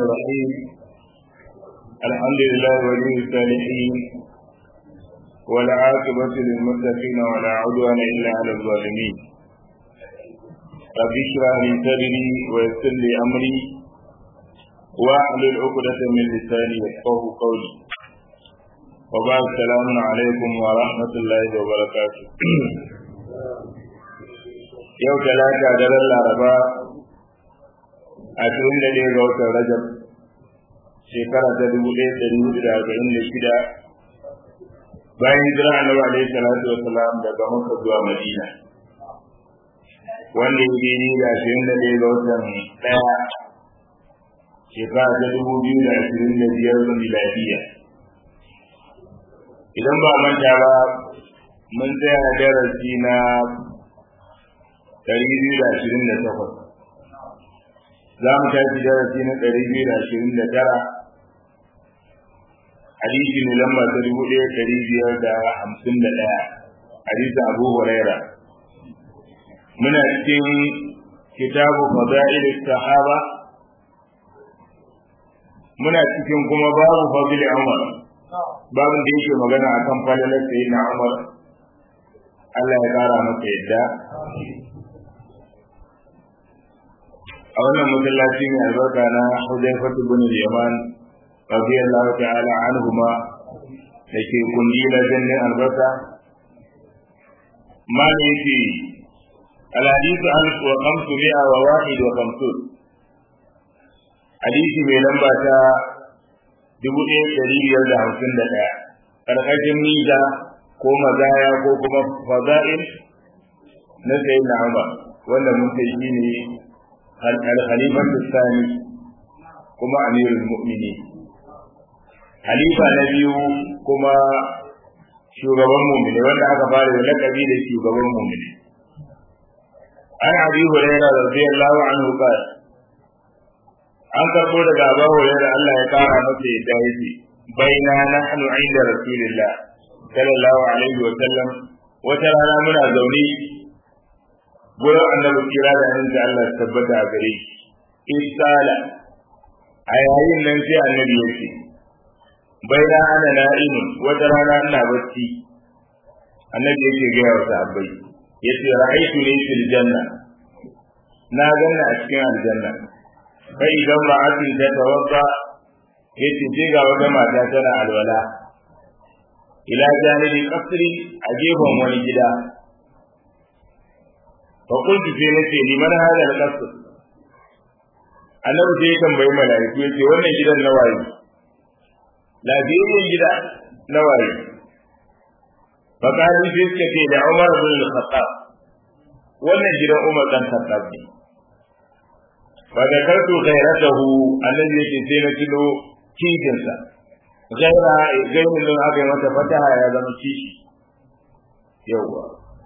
الرحيم الحمد لله ولي الصالحين والعاقبة للمتقين ولا عدوان إلا على الظالمين رب اشرح لي صدري ويسر لي أمري واحلل عقدة من لساني يفقه قولي وبعد السلام عليكم ورحمة الله وبركاته yau talata daren laraba ashirin da ɗaya ga watan rajab shekara ta dubu ɗaya da dubu da arba'in da shida bayan hijira annabi alaihi salatu wa salam daga makka zuwa madina wanda ya daidai da ashirin da ɗaya ga watan ɗaya shekara ta dubu biyu da ashirin da biyar miladiya idan ba manta ba mun tsaya darasi na ɗari biyu da ashirin da takwas za mu tashi darasi na ɗari biyu da ashirin da tara hadisi ne lamba ta dubu ɗaya ɗari biyar da hamsin da ɗaya hadisi abu huraira muna cikin kitabu fada'il sahaba muna cikin kuma babu fadil umar babin da yake magana akan falalar sayyidina umar Allah ya kara masa yadda a wannan masallaci mai albarka na Hudaifatu bin Yaman radiyallahu ta'ala anhuma da ke kundi na jannin albarka ma ne yake alhadisu alif wa kamsu mi'a wa wahid wa kamsun hadisi mai lamba ta dubu ɗaya ɗari biyar da hamsin da ɗaya ƙarƙashin mita ko mazaya ko kuma faza'il na sayi na Umar wanda mun kai shi ne al-khalifan tsani kuma amirul mu'mini halifa na biyu kuma shugaban mu'mini wanda aka fara da lakabi da shugaban mu'mini an abi hurairah radiyallahu anhu qala an karbo daga abu hurairah Allah ya kara masa yadda yake baina nahnu inda rasulillah sallallahu alaihi wa sallam wata rana muna zaune gurin annabi kira da hannun da Allah tabbata a gare shi isala a yayin nan sai annabi ya ce baina ana na'imun wata rana ina bacci annabi yake gaya wa sahabbai yace ra'aytu ni fil janna na ganna a cikin aljanna fa idan ra'atin ta tawadda yace je ga wata mata tana alwala ila janibi qasri a gefen wani gida fa kuntu sai nace liman hada al-qasr annabi sai ya tambayi malaiku yace wannan gidan na waye lafiyayyen gida na waye fa kalu sai suka ce da Umar bin al-Khattab wannan gidan Umar dan Khattab ne fa da kartu ghairatahu annabi yace sai na tuno cikinsa gaira gairin nan aka yi mata fataha ya zama kishi yawwa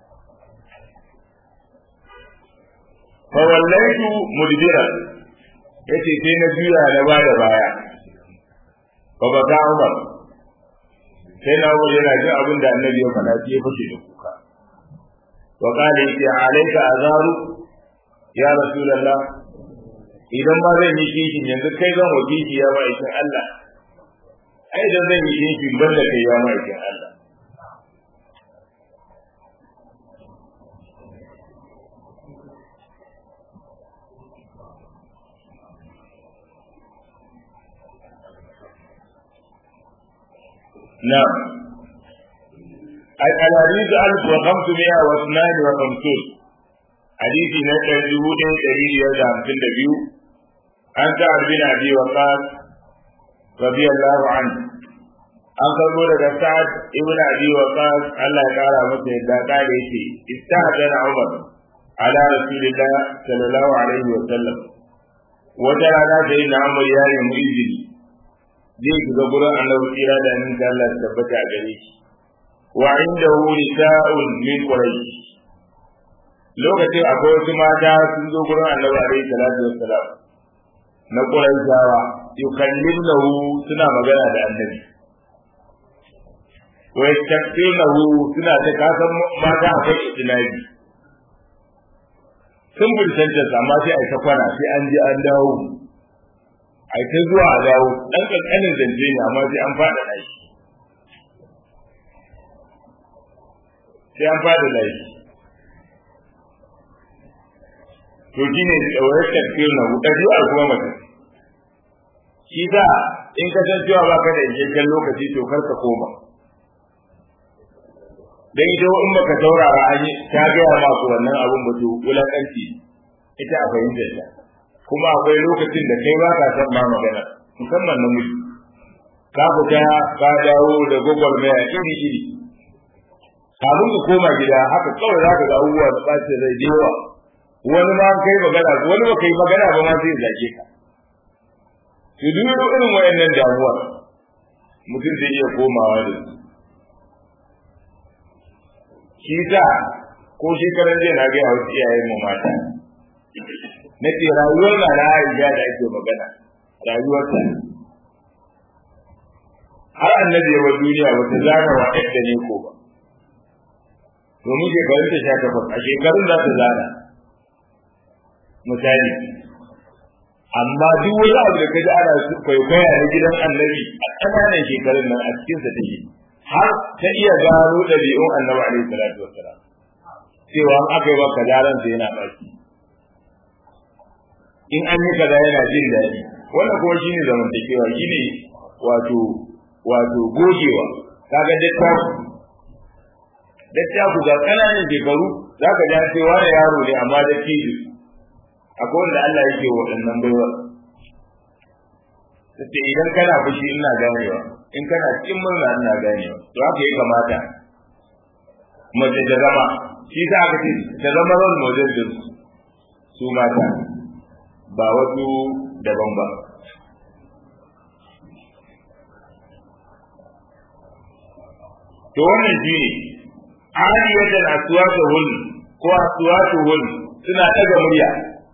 fa wallaitu mudbira yace sai na juya na baya baya fa baka Umar sai na Umar yana jin abin da Annabi ya faɗa sai ya fashe da kuka wa qala ya alayka azaru ya rasulullah idan ba zan yi kishin yanzu kai zan wa kishi ya ba ikin Allah ai idan zan yi kishin banda kai ya ma ikin Allah نعم الحديث ألف وخمسمائة واثنان وخمسون حديث نسل جهود دليل يزعم في النبي عن سعد بن أبي وقاص رضي الله عنه an karbo daga sa'ad ibn abi waqas Allah ya kara masa yadda kare yake istahadana umar ala rasulillah sallallahu alaihi wa sallam wata rana sai na umar ya yi izini zai shiga gurin annabi tsira da nan da Allah tabbata a gare shi wa indahu nisa'un min quraish lokacin akwai wasu mata sun zo gurin annabi alaihi salatu wassalam na quraishawa yukallimuhu suna magana da annabi wa yastaqimuhu suna ta kasan mata akwai itinabi sun bultanta amma sai a ta kwana sai an je an dawo ai ta zuwa a dawo dan kankanin zance ne amma sai an fada da shi sai an fada da shi to shine wayar tafsir na ɗabi'ar kuma mutum shi za in ka san cewa baka da isasshen lokaci to kar ka koma dan ita in baka saurara an yi ta gaya maku wannan abun ba to wulakanci ita a fahimtar ta kuma akwai lokacin da kai ba ka san ma magana musamman namiji ka fita ka dawo da gwagwarmaya iri iri kafin ka koma gida haka kawai za ka ga abubuwa da ɓacin rai da yawa wani ma kai magana wani ba kai magana ba ma zai zage ka to duk irin wayannan damuwa mutum zai iya komawa da su shi sa ko shekaran jiya na gaya wasu iyayen mu mata na ce rayuwar na na Aisha da ake magana rayuwar ta har annabi ya wa duniya wata zana wa yadda ne ko ba domin shekarun ta sha takwas a shekarun za ta zana misali amma duk wani abu da ka ji ana kwaikwaya na gidan annabi a ƙananan shekarun nan a cikinsa take har ta iya gano ɗabi'un annabi alaihi salatu wassalam cewa an aka yi wa kaza ransa yana baki in an yi kaza yana jin daɗi wannan kuma shine zamantakewa shine wato wato gogewa kaga dattaku dattaku ga ƙananan shekaru za ka ja cewa da yaro ne amma da tijo akwai wanda Allah yake waɗannan baiwa sai idan kana fushi ina ganewa in kana cikin murna ina ganewa to haka ya kamata mace ta zama shi za ka ce ta zama role model din su mata ba wasu daban ba to wannan shi ne aliyatan aswatuhun ko aswatuhun suna daga murya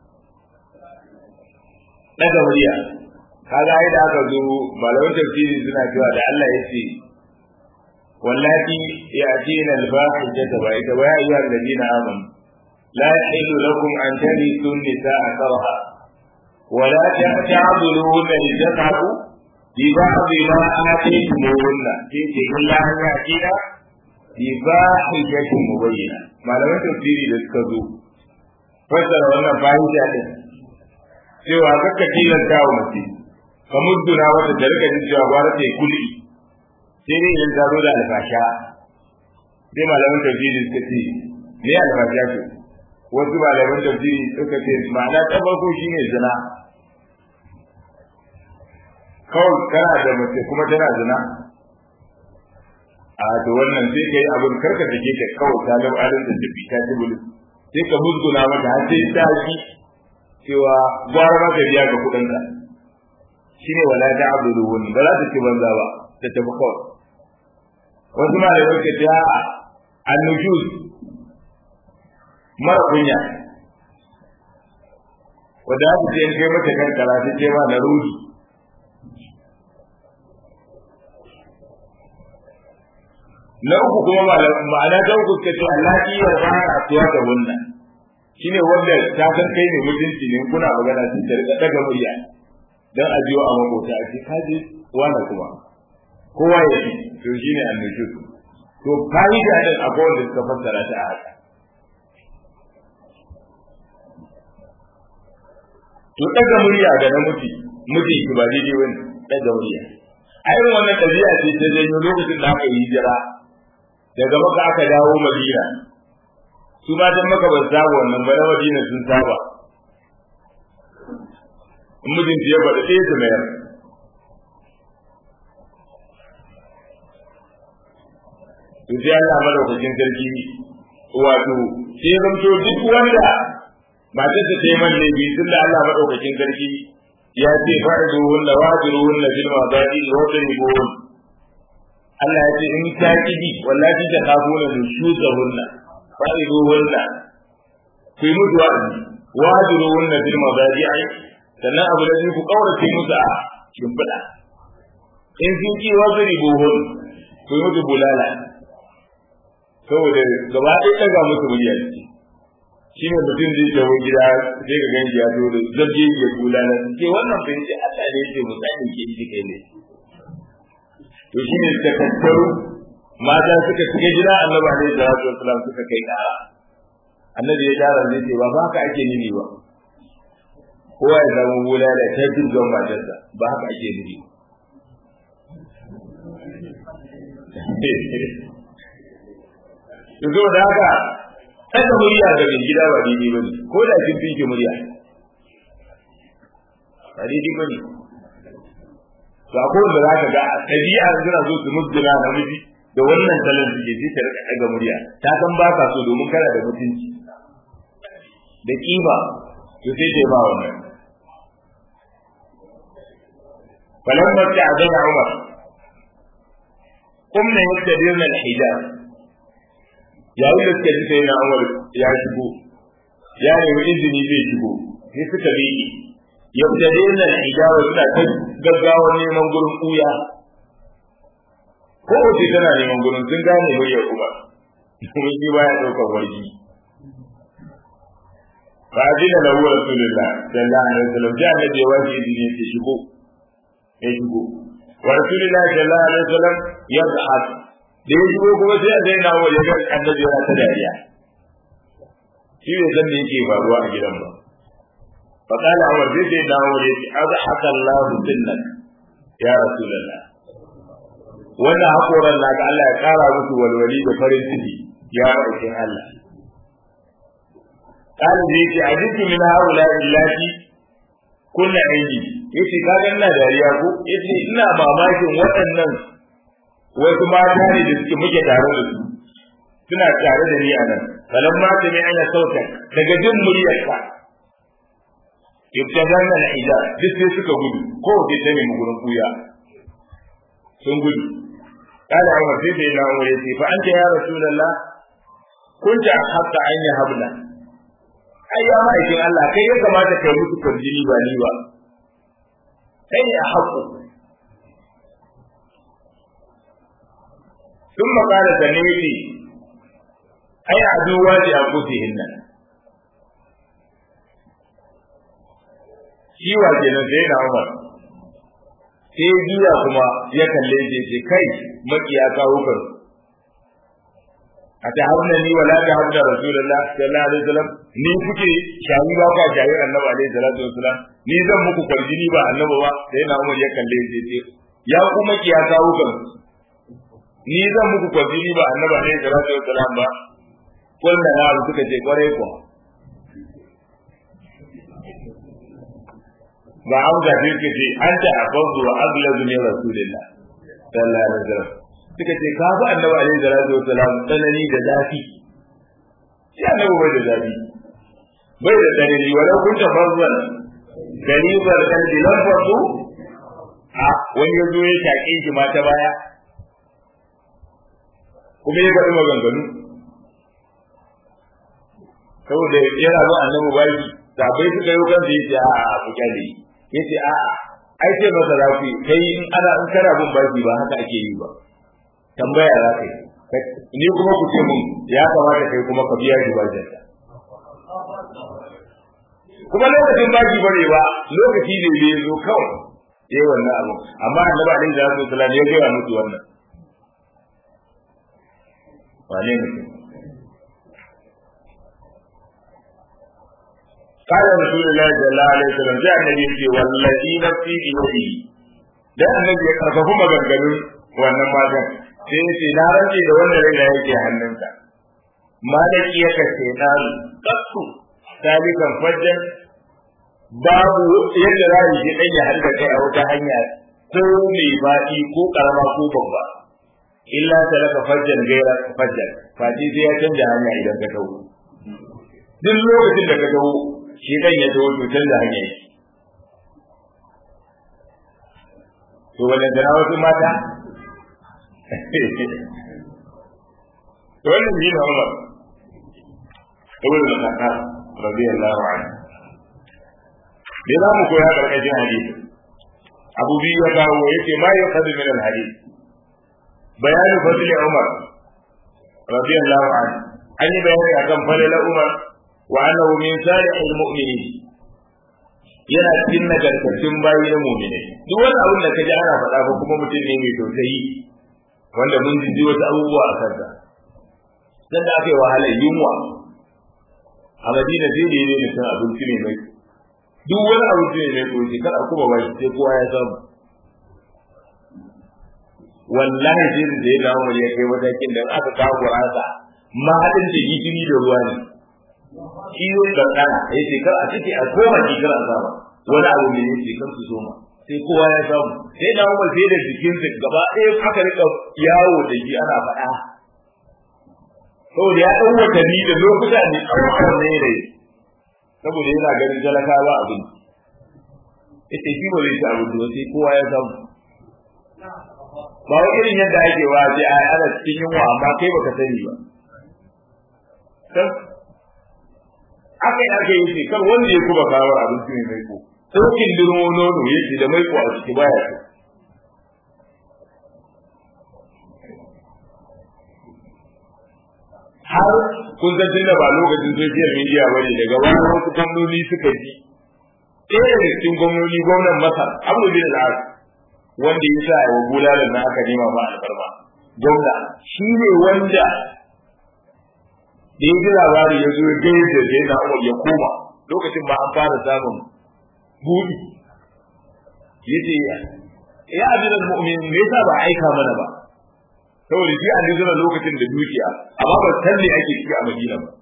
daga murya kaga ai da aka zo malaman tafsiri suna cewa da Allah ya ce wallati ya'tina al-fahishata wa ita wa ayyuha alladhina amanu la yahillu lakum an tarithu an-nisaa karha wa la ta'dhuluhunna litadhabu bi ba'd ma ataytumuhunna fi illa an ya'tina bi fahishatin mubayyana malaman tafsiri da suka zo fassara wannan fahisha din cewa kakka tilasta wa mace ka mudduna wata da rika jin cewa gwara ta kulli sai dai idan ta zo da alfasha sai malaman tafsiri suka ce me alfasha ce wasu malaman tafsiri suka ce ma'ana ta farko shine zina kawai kana da mace kuma tana zina a to wannan sai kai abin karka take ka kawai ta lau alin da tafi ta ci bulu sai ka musguna mata har sai ta ji cewa gwara ma ka biya ga kuɗinka shine wala ta abdulun ba za ta ci banza ba ta tafi kawai wasu ma da yake ta annushus mara kunya wanda aka ce kai mata kan karatu ce ma na rudi na uku kuma ma'ana ta uku ce to Allah ki ya ba a tuwa da wannan shine wanda ta san kai ne mutunci ne kuna magana sun ta riga daga murya dan a jiyo a makota a ce kaje wani kuma kowa ya yi to shine annushus to fa'ida din akwai wanda suka fassara ta a haka to daga murya ga namiji miji ki ba daidai wani daga murya a irin wannan ɗabi'a ce ta janyo lokacin da aka yi hijira daga maka aka dawo madina su matan maka ba saba wannan ba na madina sun saba in mijin ya faɗi ɗaya su mayar to sai Allah madaukakin sarki wato sai zamto duk wanda matar ta yi man laifi tun da Allah madaukakin sarki ya ce fa'idu hunna wajiru hunna bil mabadi wa taribuhun Allah ya ce in ta kidi wallahi ta kafuna nushuza hunna fa'idu hunna ku yi mutu wa'azi wajiru hunna bil mabadi sannan abu da ku kaurace musu a shimfiɗa in sun ki wajribuhun ku yi mutu bulala saboda gaba ɗaya ɗaga musu murya ce shi ne mutum zai tawo gida sai ka ganji ya zo da zabje ya kula na ke wannan bai ce Allah ne ce mutane ke ji kai ne to shi ne suka tattaro mata suka shiga gida annabi alaihi salatu wasalam suka kai kara annabi ya gyara zai ce ba haka ake nufi ba kowa ya zama bula da ta jirgin matarsa ba haka ake nufi yanzu da haka ɗaga murya ga mai gida ba daidai ba ne ko da kin fi murya ba daidai ba ne to akwai wanda za ka ga a ɗabi'a suna so su musguna na miji da wannan salon suke sai ta rika ɗaga murya ta san ba ka so domin kana da mutunci da kima to sai ta ba wannan فلما استأذن عمر قمنا يستديرن الحجاب yayin da suka ji sai na Umar ya shigo ya nemi izini zai shigo sai suka bi yabtade na hijawa suna ta gaggawa neman gurin kuya ko wace tana neman gurin sun gane muryar kuma kuma shi baya ɗaukar wargi fa ajina lahu rasulullah sallallahu alaihi wasallam ja annabi ya wace izini ya shigo ya shigo wa rasulullah sallallahu alaihi wasallam yadhhak da ya shigo kuma sai a zai na wa ya ga annabi yana ta dariya shi bai san me yake faruwa a gidan ba fa qala umar zai sai na wa yace azhaka Allah dinnak ya rasulullah wannan hakoran naka Allah ya kara musu walwali da farin ciki ya aikin Allah قال زيتي عجبت من هؤلاء اللاتي كنا عندي yace ka ga ina dariya ko yace ina mamakin waɗannan wasu mata ne da suke muke tare da su suna tare da ni a nan kalan ma ta mai ana sauta daga jin muryarka ibtadan al hijab duk sai suka gudu ko bai ta nemi gurin kuya sun gudu kada Umar sai sai na Umar yace fa anta ya rasulullah kunta hatta an ya habla ai ya ma'aikin Allah kai ya kamata kai musu kwarjini ba ni ba kai ne a haƙo ثم قال سميتي أي عدوات أنفسهن shi wa kenan sai na Umar sai juya kuma ya kalle shi ce kai makiya kawo kan a ta hauna ni wala ta hauna rasulullah sallallahu alaihi wasallam ni kuke shayi ba ka shayi annabi alaihi salatu wasallam ni zan muku kwarjini ba annabi ba sai na Umar ya kalle shi ce ya ku makiya kawo kan ni zan muku kwafini ba annaba ne da rasu salam ba kullum na abu suka ce kwarai kuwa ba an zafi suka ce an ta afazu wa aglazu ne rasulillah sallallahu alaihi wasallam suka ce ka fi annaba ne da rasu salam tsanani da zafi shi annabi bai da zafi bai da tsanani walau kun ta farzan garibar kalbi lamfasu a wani ya zo ya shaƙe shi ma ta baya kuma ya faɗi maganganu saboda yana zo annabi baki sabai suka yi kan ya ce a'a a ku kyale ya ce a'a ai ce masa za ku kai in ana in kana bin baki ba haka ake yi ba tambaya za ka yi ni kuma ku ce mun ya kamata kai kuma ka biya shi bakin kuma lokacin baki bare ba lokaci ne bai zo kawai yayi wannan abu amma annabi alaihi salatu wasallam ya gaya musu wannan wane mutum قال رسول الله صلى الله عليه وسلم جاء النبي يقول والذي نفسي بيده dan annabi ya karfafa maganganun wannan matan sai ya ce na rage da wanda rai na yake hannunka malaki ya kace na kasu salikan fajjan babu yadda za yi dan ya halka kai a wata hanya ko mai baɗi ko karama ko babba illa talaka fajjan gaira fajjan fati sai ya canja hanya idan ka tawo duk lokacin da ka tawo shi dan ya tawo to canza hanya yake to wannan da wasu mata to wannan shi ne Umar ibn al-Khattab radiyallahu anhu me za mu koya karkashin hadisi abu biyu ya kawo yace ma yuqadu min al-hadith bayanin fadli Umar radiyallahu anhu an yi bayani akan fadlan Umar wa annahu min salihil mu'minin yana cikin nagartattun bayi na mu'minai duk wani abin da kaji ana faɗa ba kuma mutum ne mai tausayi wanda mun ji wasu abubuwa a kansa dan da aka yi wahalar yunwa a madina zai da ne mutum abinci ne mai duk wani abinci ne mai koyi kada kuma ba sai kowa ya samu wallahi sai da ya dawo ya kai matakin da aka kawo gurasa mahadin da gishiri da ruwa ne ciwo da kana ya ce kar a cike a koma ki kar a sama wani abu ne ya ce kar su soma sai kowa ya samu sai da umar sai da jikinsa gaba ɗaya aka rika yawo da shi ana faɗa saboda ya ɗan watanni da lokuta ne tsawon ne da saboda yana ganin talakawa abin ita shi ba zai ci abin da sai kowa ya samu ba wai irin yadda ake wa sai a ana cikin yunwa amma kai baka sani ba aka yi aka yi kar wanda ya kuma kawo abinci mai maiko saukin dirmo nono ya ce da maiko a ciki baya so har kun san tunda ba lokacin social media bane daga wani wasu gwamnoni suka ji ɗaya daga cikin gwamnoni gwamnan masar abu bin al'ad wanda ya sa wa bulalar na aka nema ma alfarma gwamna shi ne wanda da ya ji labari ya zo ya gaya da ya na umar ya koma lokacin ba an fara samun buɗi ya ce ya abin mu'min me yasa ba aika mana ba saboda shi an zura lokacin da dukiya amma ba san me ake ciki a Madina ba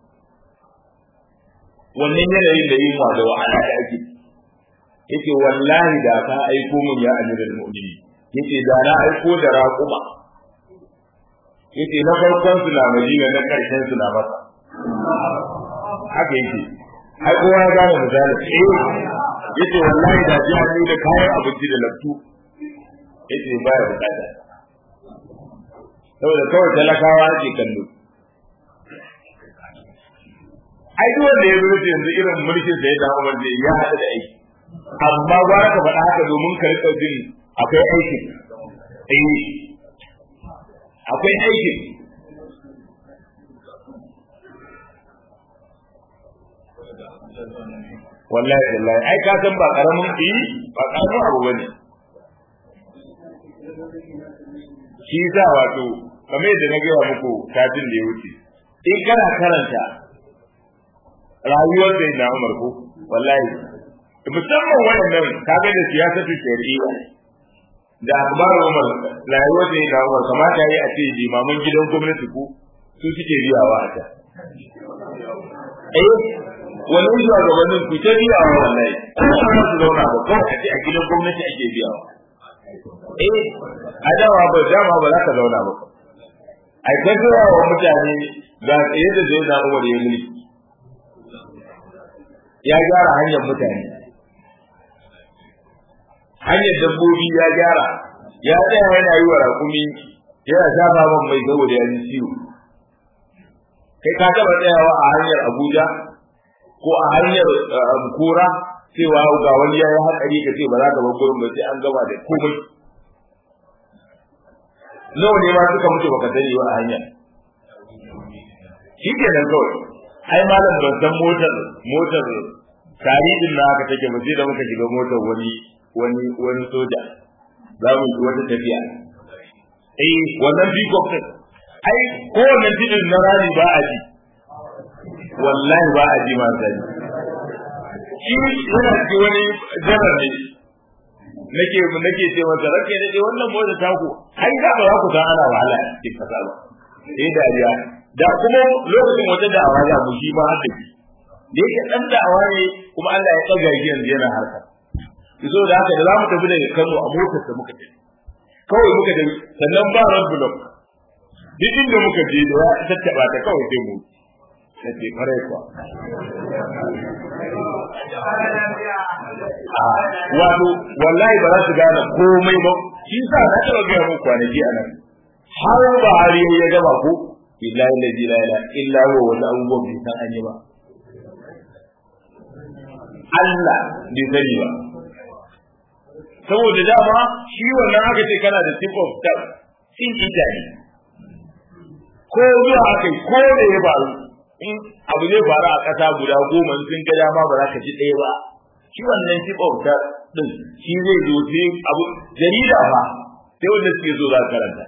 wannan yanayin da yin da wahala da ake yace wallahi da ka aiko mun ya amirul mu'minin yace da na aiko da raquma yace na farkon su na Madina na karshen su na Makka haka yake ai kowa ya gane misali eh yace wallahi da ji an da kayan abinci da laftu yace baya bukata saboda kawai talakawa ake kallo ai duk wanda ya zuwa yanzu irin mulkin sai da Umar zai ya hada da aiki amma ba ka faɗa haka domin ka rika jin akwai aiki eh akwai aiki wallahi wallahi ai ka san ba karamin yi ba karamin abu bane shi za wato kamar yadda na gaya muku kafin da ya wuce in kana karanta rayuwar da na Umar ko wallahi musamman wannan kaga da siyasatu shari'a da akbar Umar rayuwar da na Umar kamata yi a ce limaman gidan gwamnati ko su suke biyawa a ta eh wannan zuwa gabanin ku ta biyawa wallahi kuma su zauna ba ko a ce a gidan gwamnati ake biyawa eh a dawa ba dama ba za ka zauna ba ai ka zuwa wa mutane ga tsaye da zai na umar ya mulki ya gyara hanyar mutane hanyar dabbobi ya gyara ya tsaya yana yi wa rakumi yana shafa man mai saboda ya ji ciwo kai ka taba tsayawa a hanyar abuja ko a hanyar kura cewa ga wani ya yi hatsari ka ce ba za ka bar gurin ba sai an gama da komai nawa ne ma suka mutu baka sani ba a hanya shi ke nan kawai ai malam ban san motar motar tarihin na haka take ba sai da muka shiga motar wani wani wani soja za mu yi wata tafiya eh wannan peacock din ai ko wannan tidin na rani ba a ji wallahi ba a ji ma sani shi yana ci wani janar ne nake nake ce masa rake ne wannan mota ta ku ai da ba ku san ana wahala cikin kasa ba eh dariya da kuma lokacin wata da'awa ya mu shi ma haka da yake dan da'awa ne kuma Allah ya tsaga shi yanzu yana harka so da haka da zamu tafi daga Kano a motar da muka tafi kawai muka tafi sannan ba ran block duk inda muka je da ya tattaba ta kawai sai mu sai kare kwa wato wallahi ba za su gane komai ba shi sa na taɓa gaya muku kwanaki a nan har ba har ya gaba ko billahi la ilaha illa huwa wata abubuwan bai san an yi ba Allah bai sani ba saboda dama shi wannan aka ce kana da tip of tongue sin ita ne ko zuwa aka yi ko da ya faru in abu zai faru a ƙasa guda goma sun ga dama ba za ka ji ɗaya ba shi wannan shi bauta din shi zai zo sai abu jarida fa sai wanda suke so za karanta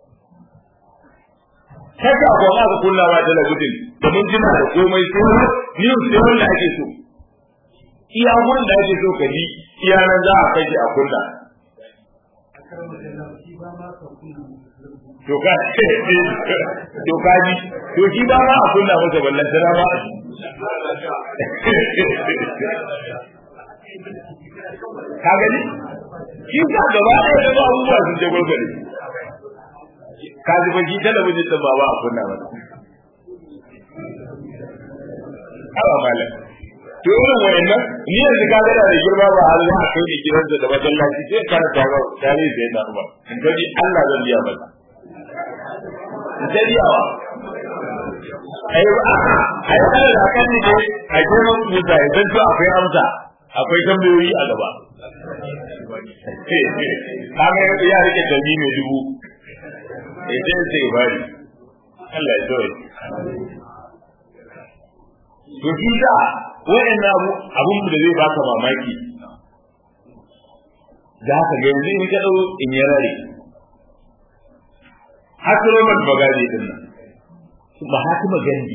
kaka ko ma ka kunna wa talabijin da mun jina da komai sai news sai wanda ake so iya gurin da ake so ka ji iya nan za a kai a kunna to ka to ka ji to shi ba ma a kunna masa ballan tana ba ka gani shi ka gaba ɗaya da ba abubuwa sun je gwagware ka ji ba shi talabijin ɗin ba ba a kunna ba awa malam to irin wayannan ni yanzu ka ga da girma ba har za a kai ni gidansa da masallaci sai ka ta ga tare da yana ba in ga ni Allah zan biya masa dariyawa ai ba ai ba da kan ni dai a girman musa idan to akwai amsa akwai tambayoyi a gaba kaga ya rike dalili mai dubu idan sai bari Allah ya tsore to shi da wa'annan abu abun da zai baka mamaki za ka ga yanzu in ka dau in ya rare hasroman bagade din nan mahatima gandi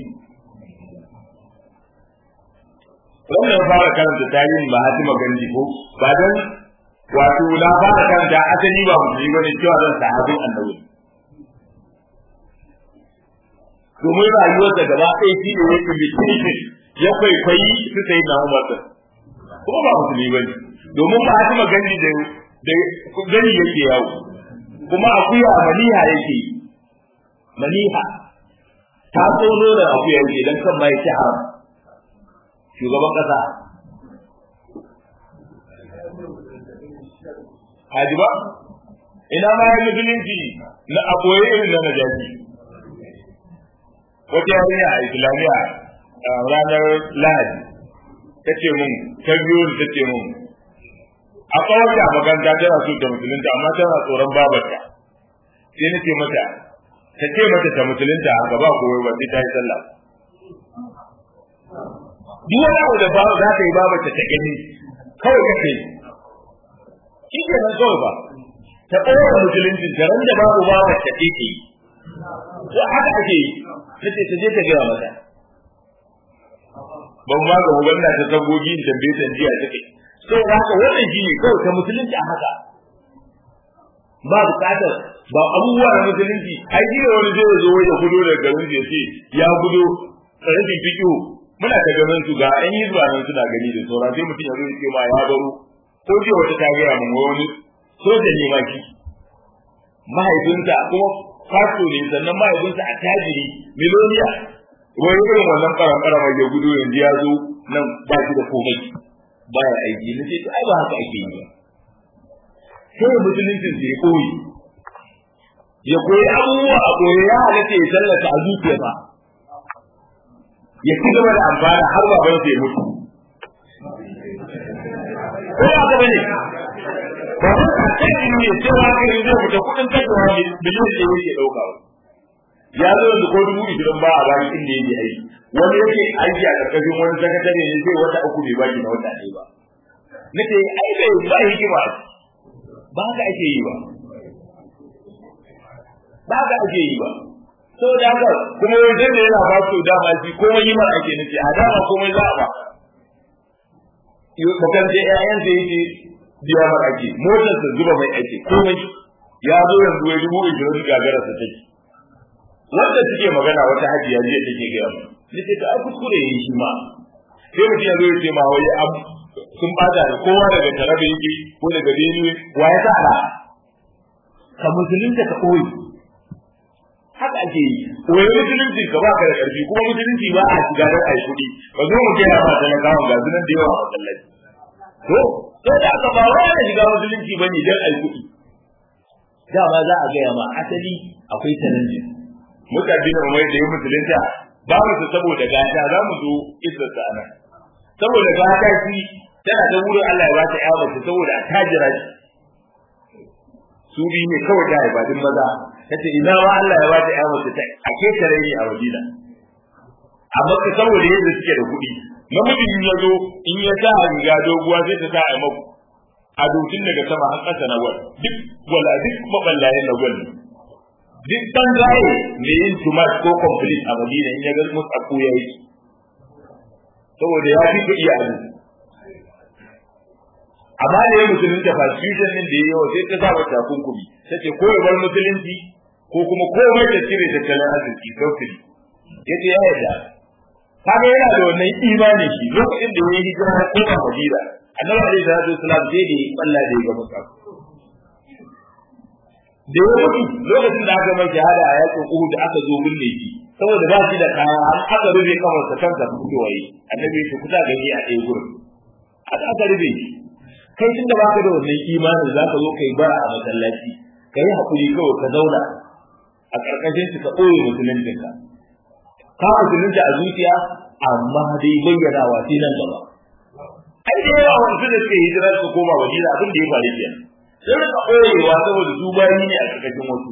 wannan fara karanta tarihin mahatima gandi ko ba dan wato na fara karanta asali ba musulmi bane cewa zan sahabin annabi domin rayuwar da gaba ɗaya shi ne yake mutunci ya kwaikwayi su sai na umar kuma ba musulmi bane domin ba hati magani da da gani yake yawo kuma akuya maniha yake maniha ta tsoro da akuya yake dan kan mai ci haram shugaban kasa Haji ba? Ina ma ya musulunci na aboye irin na najaji. wata yarinya a islamiyya ranar lahadi ta ce mun ta biyo da ta ce mun a kawar da maganta tana so ta musulunta amma tana tsoron babarta sai na ce mata ta ce mata ta musulunta haka ba kowai ba sai ta yi sallah duk wani abu da babu za ta yi babarta ta gani kawai kake shi ke nan kawai ba ta ɓoye musulunci da ran da babu babarta ta ke yi ko haka ake yi nace ta je ta gaya mata ban ma ga wanda ta sabogi da bai san jiya take so haka wannan shi ne kawai ta musulunci a haka ba bukatar ba abubuwa na musulunci ai shi wani zai zo ya gudo daga garin ya ce ya gudo rashin fiƙo muna ta ganin su ga an yi zuwa nan suna gani da sauran sai mutum ya zo ya ce ma ya baro ko je wata ta gaya mun wani soja ne ma shi mahaifinta kuma fasto ne sannan mahaifinsa a tajiri miloniya wani irin wannan karan karama ya gudu yanzu ya zo nan ba shi da komai baya aiki na ce ai ba haka ake yi ba sai musuluncin sai ya koyi ya koyi abubuwa a koyi ya halatta ya tallata a zuciya ba ya ci gaba da amfana har baban sai mutu ko ba ka bane ba ta kai ne cewa kai zai fita kudin kashewa biliyan da yake dauka ya zo da ko dubu ishirin ba a bani inda yake aiki wani yake aiki a karkashin wani sakatare ne sai wata uku bai baki na wata ɗaya ba nace ai bai ba hikima ba haka ake yi ba ba haka ake yi ba so da haka kuma wajen da yana ba su dama shi komai yi mara ake nace a dama komai za a ba bakan je ƴaƴan da yake biya mara ake motar sa zuba mai ake komai ya zo yanzu ya dubu ishirin gagara sa take wanda suke magana wata hajiya jiya take gaya mu nace ta kuskure yayi shi ma sai mutum ya zo ya ce ma wai sun bada da kowa daga tarabe yake ko daga benue wa ya tsara ka musulunta ka koyi haka ake yi koyi musulunci ka ba ka da karfi kuma musulunci ba a shiga da ai kuɗi ba zo mu gaya ma talakawa ga sunan da yawa a masallaci to sai da aka ba wa da shiga musulunci bane dan ai kuɗi dama za a gaya ma asali akwai challenges mutane da mai da yi musulunta ba mu su saboda gata za mu zo isa ta nan saboda gata shi tana da wurin Allah ya ba ta yawa ta saboda ta jira shi su bi ne kawai da ibadin maza tace ina ma Allah ya ba ta yawa ta a ke tare ni a Madina amma ka saboda yadda suke da kuɗi namiji in ya zo in ya sa riga doguwa sai ta sa a maku a dokin daga sama har ƙasa na gwal duk wala duk maballayen na gwal duk ban zaye mai yin tumat ko complete a madina in ya ga musu a koya yi saboda ya fi kuɗi a abu amma da ya musulunta fasfusion din da ya yawa sai ta sa mata kunkumi ta ce ko ya bar musulunci ko kuma komai da cire tattalin arziki sautiri ya ce ya yarda kaga yana da wannan imanin shi lokacin da ya yi hijira na koma madina annabi alaihi salatu wasalam sai da ya balla da ya ga musa da ya mutu lokacin da aka mai shahada a yakin Uhud da aka zo binne shi saboda ba shi da kaya an aka rube kamarsa kansa fitowa yi annabi ya ce kusa gani a ɗaya gurin aka aka rube shi kai tun da baka da wannan imanin za ka zo kai bara a masallaci ka yi haƙuri kawai ka zauna a ƙarƙashin ka ɓoye musuluncinka ka musulunci a zuciya amma dai bayyanawa sai nan gaba ai da yawa wasu da suke hijira su koma madina abin da ya faru kenan sai rika ɓoyewa saboda su bayi ne a ƙarƙashin wasu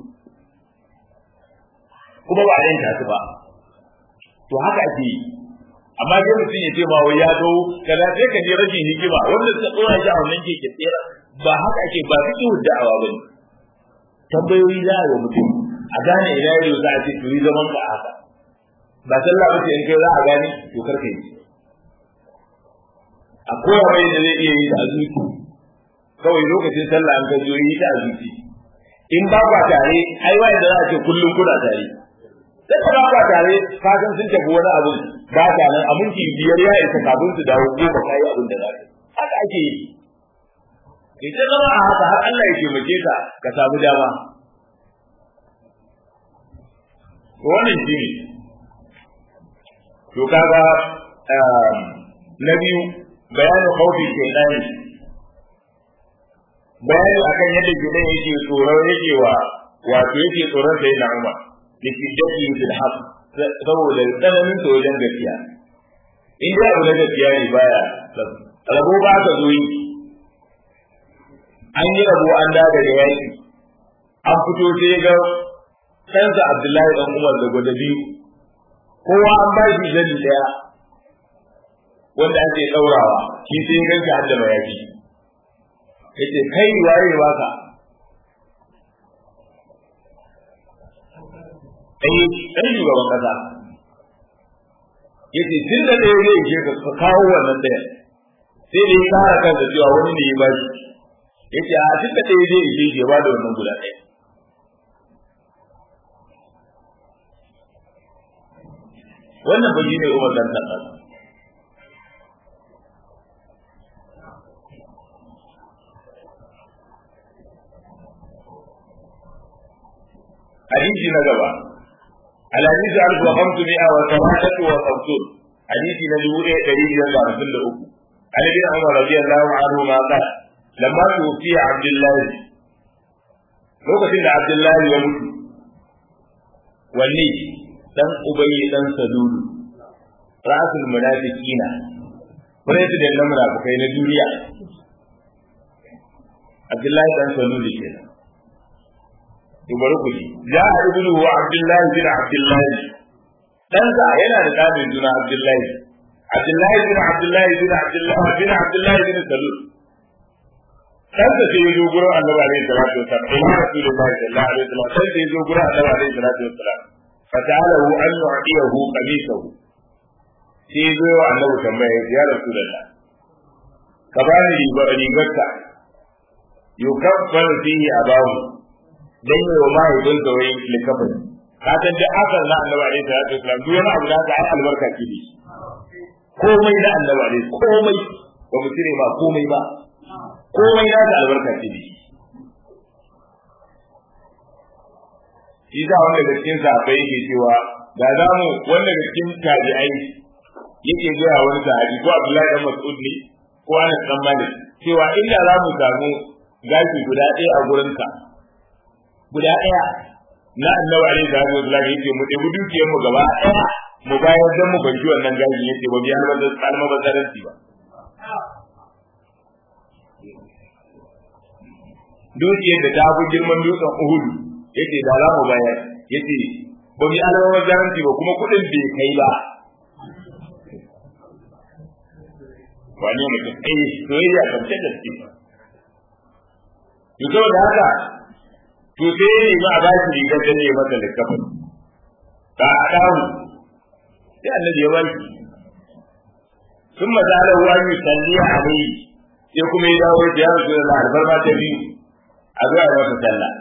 kuma ba a yanka su ba to haka ake yi amma sai mutum ya ce ma wai ya zo kaza sai ka je rashin hikima wanda suka tsora shi a wannan keke tsera ba haka ake ba su yi da'awa ba ne tambayoyi za a yi wa mutum a gane ina yau za a ce to yi zaman ka haka ba sallah ba ce in kai za a gane to kar ka yi a koya mai da zai iya yi da azuci kawai lokacin sallah an ka zo yi ta azuci in ba kwa tare ai wai da za a ce kullum kuna tare sai ka ba kwa tare ka san sun tafi wani abu ba ta nan a minti biyar ya isa kafin su dawo goma ka yi abin da za ka haka ake yi ita zama a haka har Allah ya taimake ka ka samu dama wannan shi ne to kaga na biyu bayanin khawfi shaitani bayani akan yadda gidan yake tsoron yake wa wato yake tsoron sai na Umar da shiddati fil haqq saboda tsananin ta wajen gaskiya in dai abu na gaskiya ne baya rabo ba ka zo yi an yi rabo an da daga yaki an fito sai ga ɗansa Abdullahi dan Umar da gwada biyu kowa an ba shi jani daya wanda ake ɗaurawa shi sai ya ganka har da mayafi yace kai waye baka ai dan shugaban kasa yace tun da ɗaya zai je ka kawo wannan ɗaya sai da ya kara kansa cewa wani ne ya ba shi yace a tun da ɗaya zai je ya ba da wannan guda ɗaya wannan ba shi ne umar dan dan hadisi na gaba الحديث ألف وخمسمائة وثمانية وخمسون حديث نجوء دليل الله رسول الله عن ابن عمر رضي الله عنهما قال لما توفي عبد الله lokacin da Abdullahi ya mutu wanne dan ubayi dan salulu rasul munafiqina president na munafikai na duniya Abdullahi dan salulu kenan to bari ku ji ja ibnu wa abdullahi bin abdullahi dan sa yana da dalilin juna abdullahi abdullahi bin abdullahi bin abdullahi bin abdullahi bin salul dan sa sai yazo gurin annabi alaihi salatu wasallam sai rasulullahi sallallahu alaihi wasallam sai sai yazo gurin annabi alaihi salatu wasallam fata'alahu an yu'tiyahu qamisahu sai yazo wa annabi tambaya ya rasulullah ka bani rigarka yukaffar fihi abahu dan yi wa mahaifin da wani likafin ka san da asar na annabi alaihi salatu wasallam duk wani abu da aka yi albarka ki ne komai na annabi alaihi komai ba mu cire ba komai ba komai na da albarka ki ne shi da wanda da cikin sahabbai yake cewa da za mu wanda da cikin tabi'ai yake gaya wani sahabi ko Abdullahi dan Mas'ud ne ko Anas dan Malik cewa inda za mu samu gashi guda ɗaya a gurinka guda ɗaya na annabi alaihi salatu wasallam yake mu ɗebi dukiyar mu gaba ɗaya mu bayar dan mu banki wannan gaji yace ba biya ba kalma ba zaranci ba dukiyar da ta fi girman dutsen Uhud yace da za mu bayar yace ba biya alama ba zaranci ba kuma kuɗin bai kai ba wani mutum eh soyayya kan ta gaske to saboda haka to sai ne ma ba shi rigar da ne masa likafin ba a dawo sai annabi ya bari sun mazala wa yi salli a mai sai kuma ya dawo ya rasu da albarma ta biyu a zuwa ya masa sallah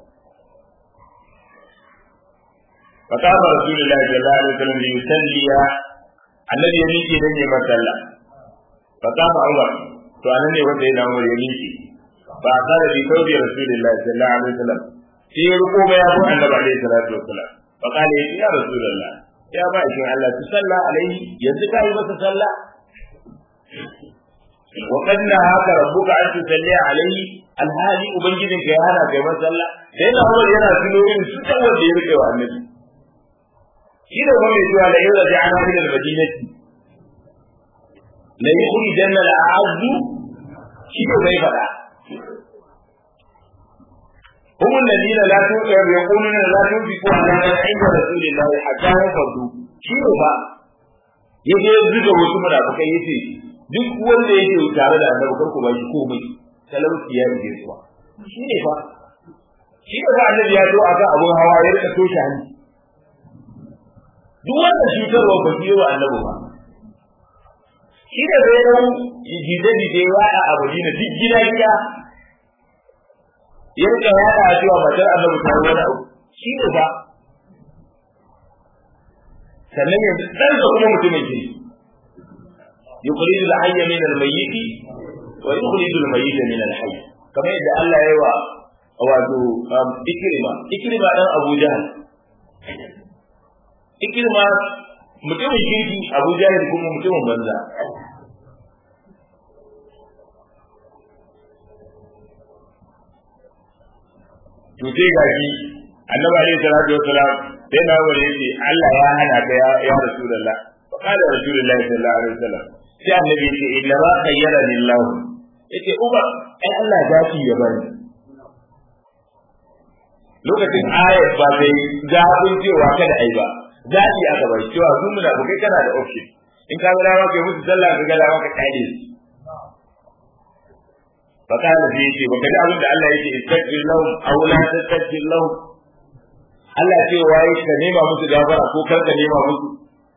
فقام رسول الله صلى الله عليه وسلم ليصلي الذي يميكي دني مسلا فقام عمر فأنا ne wanda yana Umar ya miƙe ba a kare bi kawai da Rasulullah sallallahu alaihi wasallam sai ya ruko ba ya bu annabi alaihi salatu wasallam fa kale ya Rasulullah ya ba shi Allah tu salla alaihi yanzu kai masa sallah wa qad nahaka rabbuka an tusalli alaihi alhali ubangijinka ya hana kai masa sallah sai na Umar yana tuno irin su wanda ya rike wa annabi shi da kuma mai cewa la yau da ana min al-madinati la yukhrijanna al-a'azzu shi da bai fada هم الذين لا يقولون لا تنفقوا على من عند رسول الله حتى يفضوا shi ne ba ya je zuga wasu munafukai yace duk wanda yake tare da annabi kar ku ba shi komai talauci ya yi zuwa shi ne fa shi ne fa annabi ya zo akan abun hawa ya rika toshe hanci duk wannan cutarwa ba su yi wa annabi ba shi da zai yau jide-jide ya a abu na duk gida gida ya rika yada a cewa matar annabi ta wani abu shi ne ba sannan yanzu ɗan da kuma mutumin ke yukhrij al-hayy min al-mayyit wa yukhrij al-mayyit min al-hayy kamar yadda Allah ya yi wa wato ikrima ikrima dan Abu Jahl ikirma mutumin kirki abu jahil kuma mutumin banza to sai ga shi annabi alaihi salatu wassalam sai na wani yace Allah ya hana ka ya ya rasulullah fa qala rasulullah sallallahu alaihi wasallam sai annabi yace inna ma khayyara lillah yace uba ai Allah zaki ya bani lokacin ayat ba sai zaɓin cewa kada ai ba zaɓi aka bai cewa su muna bukai kana da option in ka gada maka musu sallah ka gada maka kare su fa kana fi ce baka da abin da Allah yake istaghfir lahum aw la tastaghfir lahum Allah ce waye ka nema musu gafara ko kar ka nema musu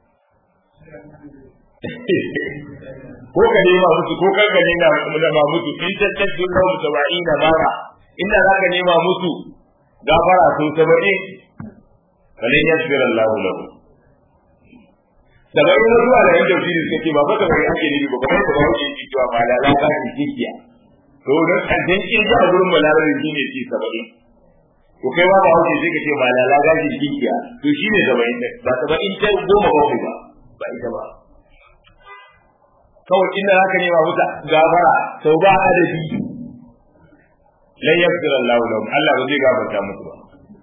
ko ka nema musu ko kar ka nema musu in tastaghfir lahum 70 bara inda zaka nema musu gafara sun 70 falin yasbir Allah lahu da bai yi zuwa da yanda shi suka ce ba fa kamar ake nufi ba kamar kuma yake ci cewa ba lala ka ci kikiya to dan kaddin kin ji a gurin balarabi shi ne ci saba'in to kai ba ba hauke sai ka ce ba lala ka ci kikiya to shi ne saba'in ba saba'in ta goma bakwai ba ba ita ba kawai inda zaka nema muta gafara sau ba adadi lan yaghfir Allah lahum Allah ba zai gafarta musu ba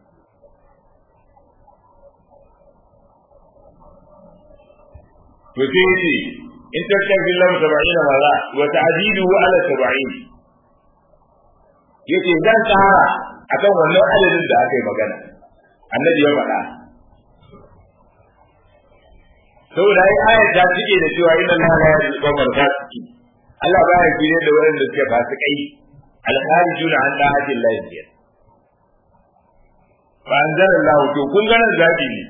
to sai yace in tattabi lam 70 maza wa ta'didu ala 70 yace zan tsara akan wannan adadin da aka yi magana annabi ya faɗa saboda ai ayat ta cike da cewa inna Allah la yahdi al-qawmal fasiqin Allah baya kire da waɗanda suke fasikai al-kharijuna an da'ati Allah fa anzala Allah to kun ganin zabi ne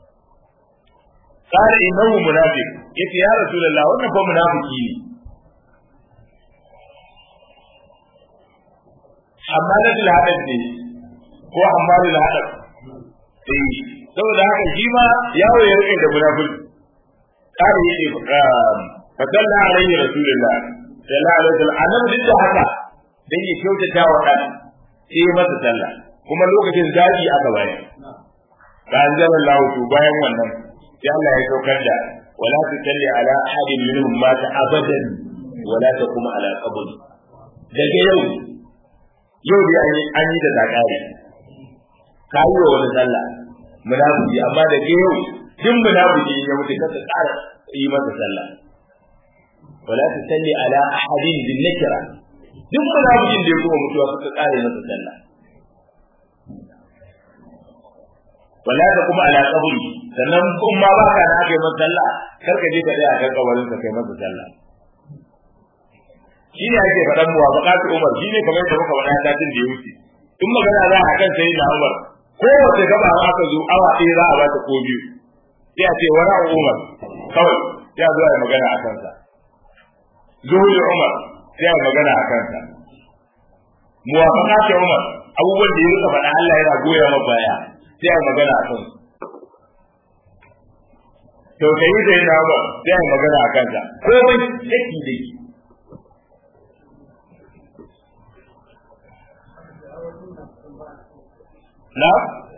قال إنه منافق يتي يا رسول الله وانا فهو منافقي حمالة الهدف دي هو حمال الهدف eh saboda haka shi ma yawo ya rike da munafiki kare yake fa dalla alaihi rasulullah sallallahu alaihi wasallam annabi duk da haka dan ya kyautata wa dan sai masa sallah kuma lokacin zabi aka bayar ka anzala Allah to bayan wannan sai Allah ya saukar da wala tusalli ala ahadin minhum mata abadan wala taqum ala qabri daga yau yau da an yi da zakari ka yi wa wani sallah munafiki amma daga yau duk munafiki ya mutu ka tsara yi masa sallah wala tusalli ala ahadin bin nakira duk munafikin da ya kuma mutuwa ka tsara yi masa sallah wala da kuma ala kaburi sannan kun ma ba ka na kai masa sallah kar ka je ka tsaya kan kabarin ka kai masa sallah shi ne ake faɗan muwafaqatu Umar shi ne kamar da muka faɗa satin da ya wuce in magana za a kan sai na Umar kowace gaba aka zo awa ɗaya za a ba ta ko biyu sai a ce wani Umar kawai sai a zo a yi magana a kansa zuhuri Umar sai a yi magana a kansa muwafaqatu Umar abubuwan da ya rika faɗa Allah yana goya ma baya sai a yi magana a kansu tausayi da yana ba sai a yi magana a kansa komai daki daki na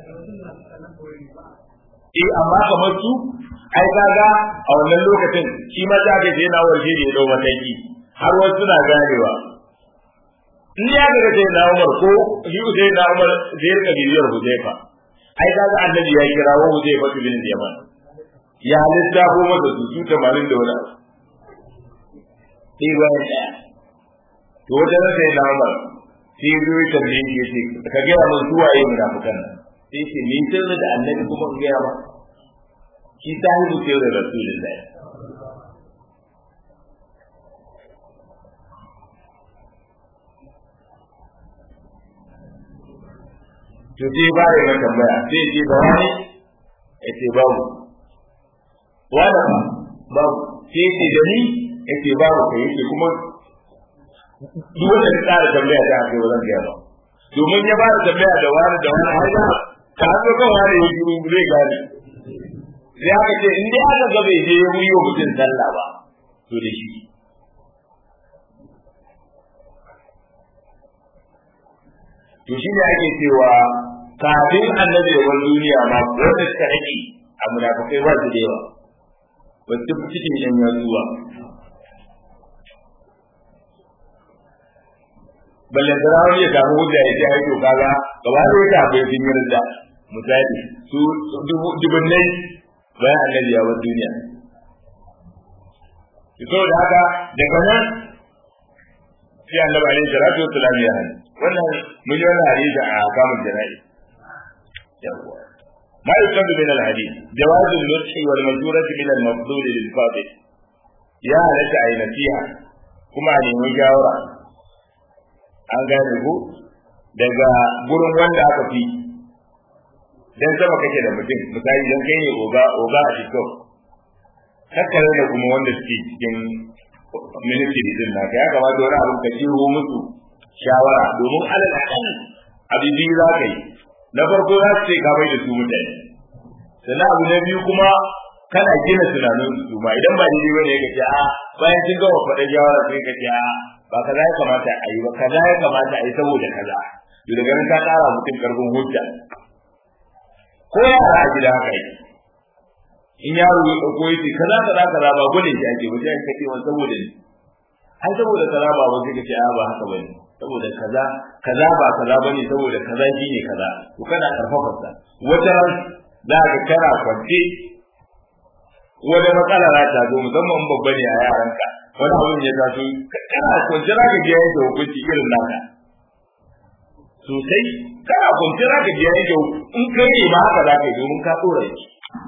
eh amma kamar su ai kaga a wannan lokacin shi ma ta gaje na warje da ya dau mataki har wasu suna ganewa in ya ga sai na Umar ko shi sai na Umar zai rika bibiyar Huzaifa ai kaga annabi ya kira wa Huzaifa bin Yaman ya lissafo masa su su 80 da wani sai bayan daya to wajen sai na Umar sai zo ya tambaye shi yace ka ga mun zuwa yayin munafikan nan sai ce ni sirri da annabi kuma in gaya ba shi sahibu sirri rasulullahi to sai ba ya ga tambaya sai ce da wani yace babu wani babu sai ce da ni yace babu kai yace kuma duk wanda ya tsara tambaya ta ake wajen gaya ba domin ya ba da tambaya da wani da wani har ya ta hannu kan wani ya shiru zai gane sai aka ce in dai aka ga bai je ya wuyo mutum sallah ba to da shi to shi ne ake cewa kafin annabi ya bar duniya ma wanda suka rage a munafikai ba su da yawa ba su fi cikin yan yanzuwa balle da wani ya samu hujja ya ce ai to kaga gaba da yake akwai sun yi da misali su dubunnai bayan annabi ya bar duniya to da haka daga nan sai annabi alaihi salatu wassalam ya hana wannan mun yi wannan hadisi a kamun jana'i yawwa ما يؤخذ من الحديث جواز النصح والمزورة من المفضول للفاضل يا لك أي نصيحة كما أن مجاورة an gane ku daga gurin wanda aka fi dan sama kake da mutum misali dan kai ne oga oga a TikTok kakkare da kuma wanda suke cikin ministry din na ya kamata wani abin ka ciro musu shawara domin alal akal abibi za ka yi na farko za su ce ka bai da su mutane sannan abu na biyu kuma kana gina tunanin su ma idan ba daidai bane ka ce a bayan sun gama faɗa shawara sai ka ce a ba kaza ya kamata a yi ba kaza ya kamata a yi saboda kaza to daga nan ka ƙara mutum karfin hujja ko yara a gida haka yi in yaro ya ɗauko ya ce kaza kaza kaza ba gudun shi ake wajen ka ce wani saboda ne ai saboda kaza ba wani ka ce a ba haka bane saboda kaza kaza ba kaza bane saboda kaza shine kaza to kana karfafa sa wata ran za ka kana kwance wani matsala za ta zo musamman babba ne a yaranka wani abin ya taso kana kwance za ka je yanke hukunci irin naka sosai kana kwance za ka je yanke in kai ne ma haka za ka yi domin ka tsora shi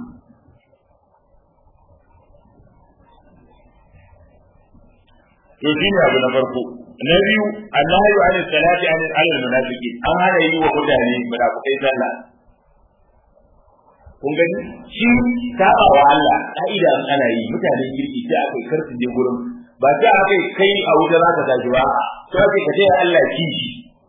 to shi ne abu na farko na biyu annahi an salati an alal munafiqi an hana yi wa mutane munafikai sallah kun gani shi saba wa Allah ka'ida ana yi mutanen kirki sai akai karsu je gurin ba sai akai kai a wuta za ka tashi ba sai akai ka ce Allah ki shi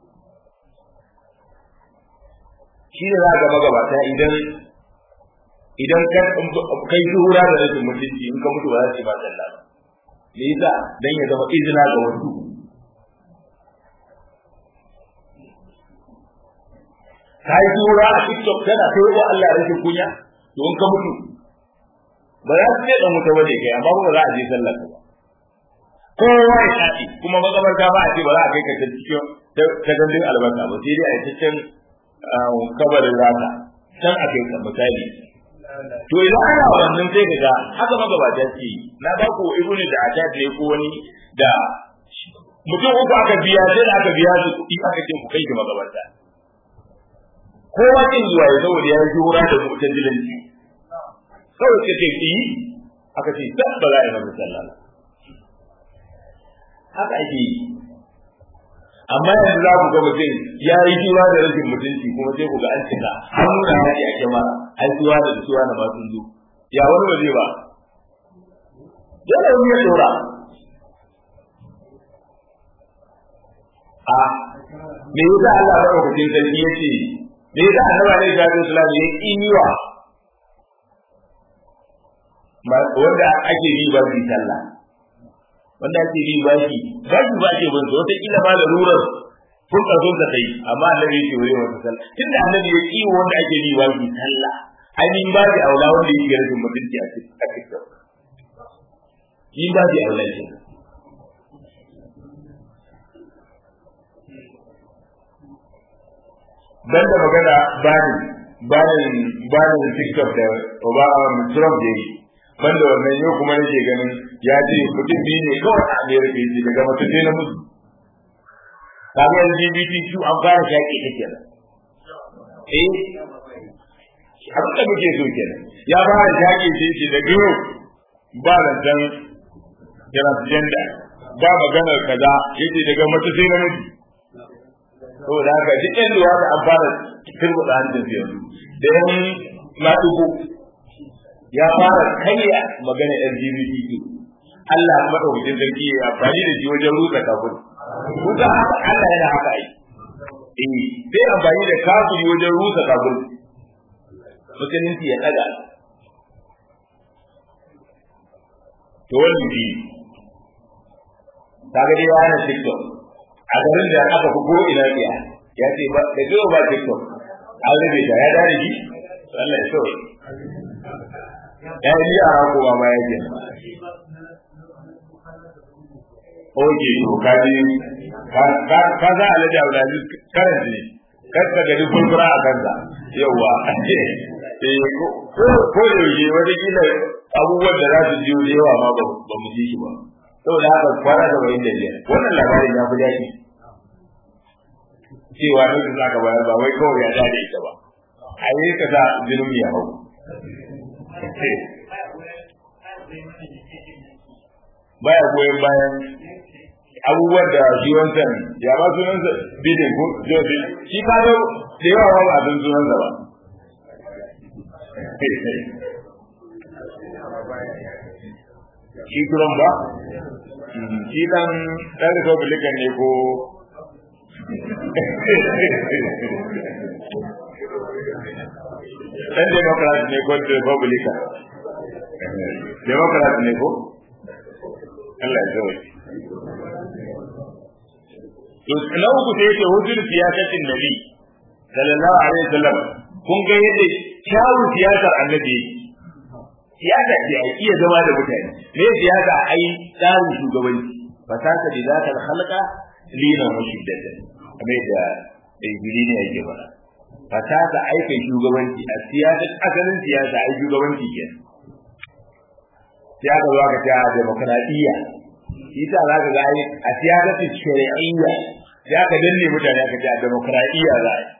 shi ne za ka gaba gaba ta idan idan kai shuhura da rashin mutunci in ka mutu ba za su ba sallah ba me yasa dan ya zama izina ga wasu ka yi tura a TikTok tana kai wa Allah rashin kunya to in ka mutu ba za su ce dan mutu ba ne kai amma ba za a je sallar ba kowa ya shaɗi kuma makabarta ba a ce ba za a kai ka ta cikin ta gandun albasa ba sai dai a yi ta can kabarin rata can a kai ka misali to idan ana wannan sai ka ga haka magabata ce na ba ku ibnu da ata ne ko wani da mutum uku aka biya sai da aka biya su kuɗi aka ce ku kai shi magabata kowa kin zuwa ya saboda ya ji wura da mutan dilanci kawai ka ce ki aka ce tab ba za a yi masa sallah haka ake yi amma yanzu za ku ga mutum ya yi kiwa da rashin mutunci kuma sai ku ga an cika an nuna yaƙi a kyamara ai suwa da suwa na ba sun zo ya wani ba zai ba dole wani ya dora a me yasa Allah ya ɗauka cikin sarki ya ce me yasa annabi alaihi salatu wasallam ya kiwa wanda ake yi ba su sallah wanda ake yi ba shi ba shi ba ke bansa wata kila ma da rurar kun karfin sa kai amma annabi yake wuri wata sallah tunda annabi ya kiwo wanda ake yi ba shi sallah ainihin ba shi aula wanda yake rashin mutunci a cikin yin ba shi aula shi dan da magana bani banin banin TikTok da Obama Trump da yi banda wannan yau kuma nake ganin ya ce mutum biyu ne kawai a Amerika yake daga mutum sai na mutu kaga LGBTQ an fara shaƙi ta kenan eh abin da muke so kenan ya fara shaƙi ce ce daga yau ba zancen transgender ba maganar kaza yace daga mutum sai na mutu saboda haka duk yan luwa da an fara turbuɗa hancin su yanzu da yan maɗugo ya fara karya magana LGBTQ Allah madaukakin sarki ya amfani da shi wajen rusa kafin kuka haka Allah yana haka ai eh sai amfani da kafiri wajen rusa kafin musulunci ya ɗaga to wannan shi kaga dai ya hana TikTok a garin da aka fi ko ina biya ya ce ba da jiwa ba tiktok an rufe ta ya dare shi Allah ya sauke ya yi yara ko ba ma yake Oke, to ka ji ka za a lada Abdulaziz karan ne kar ka gani furfura a kansa yauwa ko da yaushe wata kila abubuwan da za su jiyo da yawa ma ba mu ji shi ba saboda haka kwana da bayin da biyar wannan labarin ya fi daɗi cewa duk za ka bayar ba wai kawai ya dade ita ba a yi ka sa jinin ya hau baya goyon bayan abubuwan da shi wancan ya ba sunansa bidin ko jobi shi ka zo da yawa ba abin sunansa ba shi turan ba shi dan dan republican ne ko dan democrat ne ko republican democrat ne ko Allah ya zawai to na uku sai yake hujjar siyasatin nabi sallallahu alaihi wasallam kun ga yadda kyawun siyasar annabi siyasa ce a iya zama da mutane me siyasa ai tsarin shugabanci fasaka da zaka halka lina wa shiddatan kamar da ibili ne yake fara fasaka ai kai shugabanci a siyasa asalin siyasa ai shugabanci ke siyasa zuwa ga ta demokradiyya ita za ka ga ai a siyasa shari'iyya ya ka danne mutane aka ce a demokradiyya za a yi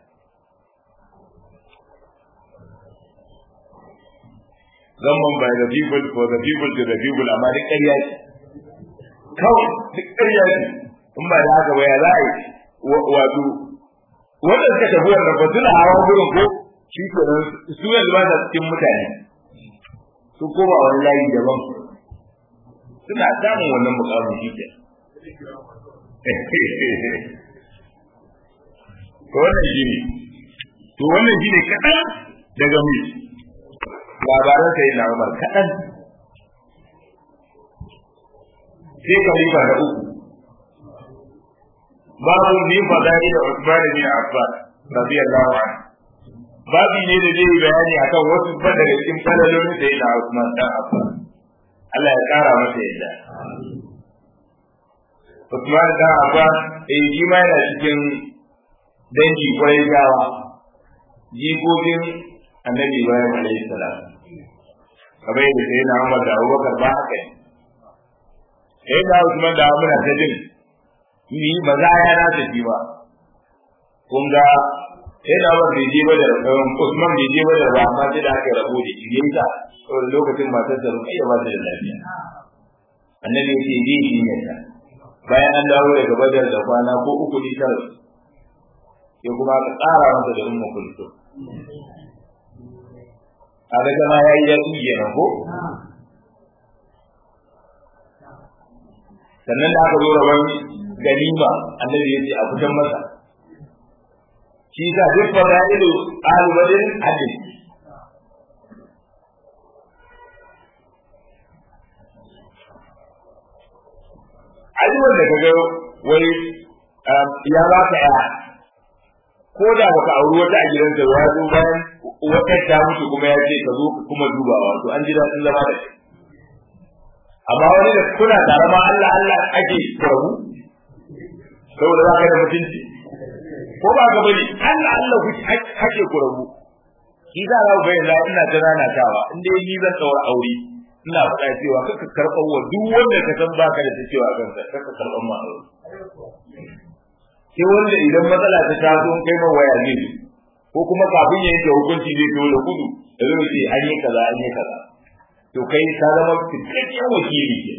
zaman by the people for the people to the people amma duk ƙarya ce kawai duk ƙarya ce in ba da haka ba ya za a yi wato wanda suka tafi wannan ba suna hawa gurin ko shi ke su yanzu ba sa cikin mutane su koma wani layi daban suna samun wannan mukamin shi ke to wannan shi ne to wannan shi ne kaɗan daga mu labaran sai na Umar kaɗan sai khalifa da uku babu ni fadari da Usman bin Affan radiyallahu anhu babu ne da zai bayani akan wasu ban daga cikin falalolin da yana Usman dan Affan Allah ya kara masa yadda Usman dan Affan eh shi ma yana cikin dangi kwarai gawa jikokin annabi Ibrahim alaihi salam kamar yadda sai na Umar da Abubakar ba haka ne sai da Usman da muna ta jin ni ba za ya na tafi ba kun ga sai da Umar bai je ba da Usman bai je ba da ba amma sai da aka rabo da shi yasa saboda lokacin matar da rukai da ba ta da lafiya annabi ya ce je shi ne ta bayan an dawo daga badar da kwana ko uku ne tara sai kuma aka tsara masa da ummu kulsum a daga ma yayi ya inge na ko sannan da aka zo rabon ganima annabi ya ce a fitan masa shi sa duk fada'ilu ahlu badr hadin ai wanda kaga wai ya ba ka ya ko da baka auri wata a gidansa ya zo bayan wata ta mutu kuma ya ce ka zo kuma dubawa to an ji daɗin zama da shi amma wani da kuna tare ma Allah Allah ake kurabu saboda za ka da mutunci ko ba ka bane Allah Allah ku ake kurabu shi za ka ga yanzu ina ta nanatawa in dai ni zan tsawar aure ina faɗa cewa kaka karɓar wa duk wanda ka san baka da ta cewa kansa kaka karɓar ma aure sai wanda idan matsala ta taso kai ma waya ne ko kuma kafin ya yanke hukunci zai to da gudu da zai ce an yi kaza an yi kaza to kai ka zama cikakken wakili ke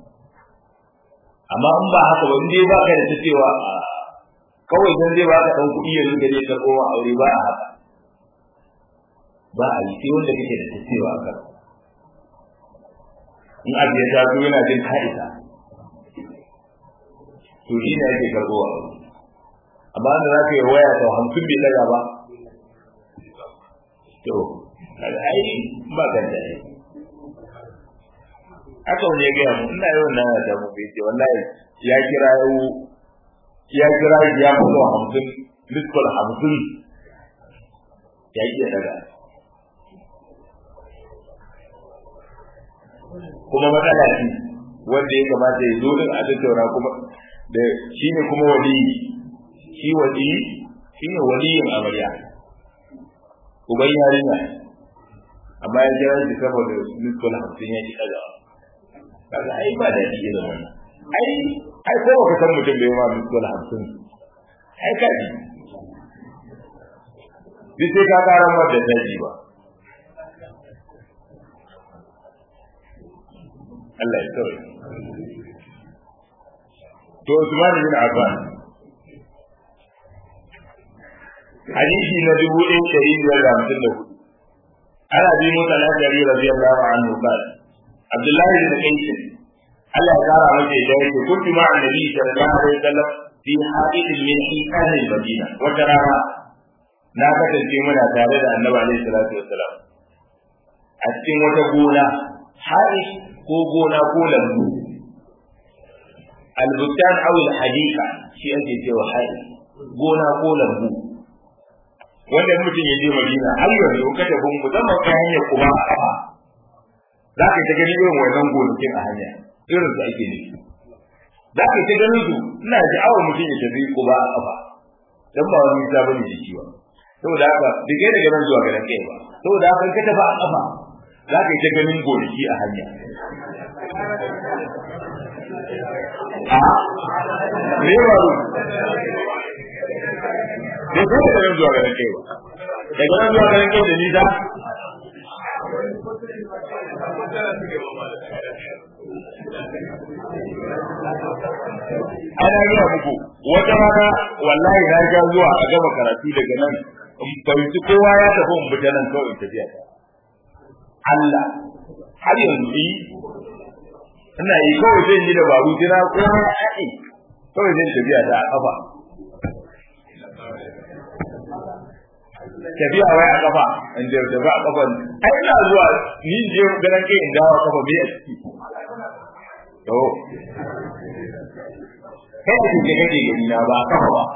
amma in ba haka ba in dai baka da ta cewa kawai dan zai baka dan kuɗi ya rinka ne karɓo ma aure ba a haka ba a yi sai wanda kake da ta cewa a kan in abu ya taso yana jin ka'ida to shi ne ake karɓo a aure amma da za ka yi waya sau hamsin bai daga ba to kaga ai ba kan da ai haka wani ya gaya mu ina yawan nan da mu bai ce wallahi ya kira yau ya kira ya mutu hamsin miskol hamsin ya iya daga kuma matsala ce wanda ya kamata ya zo din a tattauna kuma da shi ne kuma waliyi shi wali shi ne waliyin amarya uban yarinya amma ya jira shi saboda miskol hamsin ya ki ɗagawa kaga ai ba da shi da wannan ai ai ko baka san mutum bai ma miskol hamsin ai ka ji duk sai ka karan wadda ta ji ba Allah ya kawai to Usman bin Affan hadisi na dubu ɗaya ɗari biyar da hamsin da hudu ana bi musa al-ashari radiyallahu anhu qala Abdullahi bin Qais Allah ya kara masa da yake kuntu ma annabi sallallahu alaihi wasallam fi hadith min hikan al-Madina wata rana na kasance muna tare da Annabi alaihi salatu wassalam a cikin wata gona hadith ko gona ko lambu al-bustan aw al-hadika shi ake cewa hadith gona ko lambu wanda mutum ya je Madina har yanzu ka tafi musamman ta hanyar kuma a kafa za ka ta gani irin wannan gonakin a hanya irin su ake nufi za ka ta ganin su ina sha'awar mutum ya tafi kuma a kafa dan ba wani nisa bane da shi ba saboda haka dige daga nan zuwa garin kai ba saboda haka ka tafi a kafa za ka ta ganin gonaki a hanya a me ba ru da ko daga nan zuwa garin kai ba daga nan zuwa garin kai da nisa ana yi muku wata rana wallahi na ga zuwa a gama karatu daga nan in fahimci kowa ya tafi in fita nan kawai tafiya ta Allah har yanzu yi ina yi kawai zan yi dabaru jira ko na aɗe kawai zan tafiya ta a kafa tafiya wai a kafa in je tafi a kafa ai ina zuwa ni je ganin kai in dawo kafa bai a ciki to kai da kike kake gani na ba kafa ba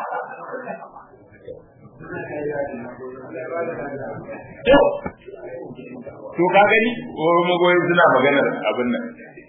to to ka gani ko magoyi suna maganar abin nan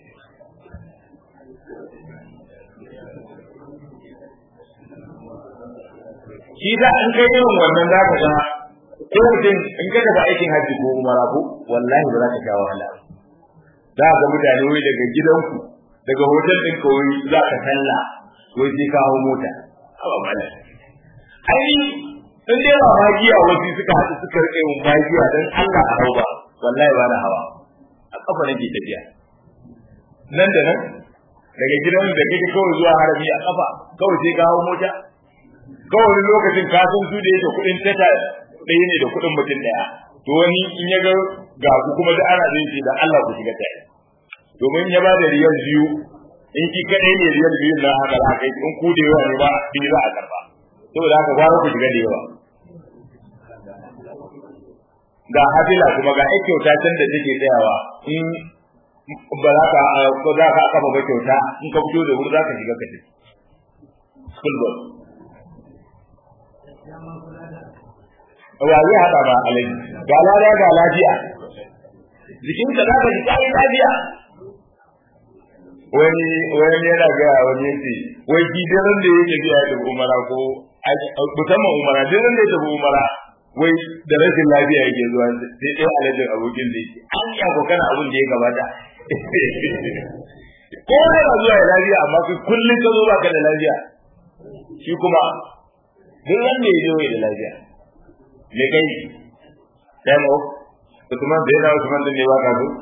shi da an kai irin wannan za ka ga ko mutum in ka tafi aikin hajji ko umara ko wallahi ba za ka sha wahala za ka ga mutane wai daga gidanku daga hotel ɗin ka wai za ka talla wai sai ka hau mota a mala ai in dai ba magiya wasu suka haɗu suka rike mun magiya dan Allah a hau ba wallahi ba na hawa a kafa nake tafiya nan da nan daga gidan da kake kawai zuwa harami a kafa kawai sai ka hawo mota kawai wani lokacin ka san su da yake kuɗin tata ɗaya ne da kuɗin mutum ɗaya to wani in ya ga ga ku kuma da ana zai ce da Allah ku shiga tare domin ya ba da riyal biyu in ki kaɗai ne riyal biyu na haka za kai in ku da yawa ne ba biyu za a karba saboda haka gwara ku shiga da yawa ga hafila kuma ga ai kyauta can da take tsayawa in ba za ka ko za ka kafa ba kyauta in ka fito da wuri za ka shiga ka tafi school bus wa zai haɗa ba alaji ga lada ga lafiya jikinka za ka ji ƙari lafiya wani wani yana gaya wani yace wai ki daren da yake biya da umara ko musamman umara daren da ya tafi umara wai da rashin lafiya yake zuwa sai dai alajin abokin da yake an yi abokan abin da ya gabata ko yana zuwa ya lafiya amma kai kullum ka zo ba ka da lafiya shi kuma duk wanda ya zo da lafiya me kai time off Usman da yana Usman din ne ba ka zo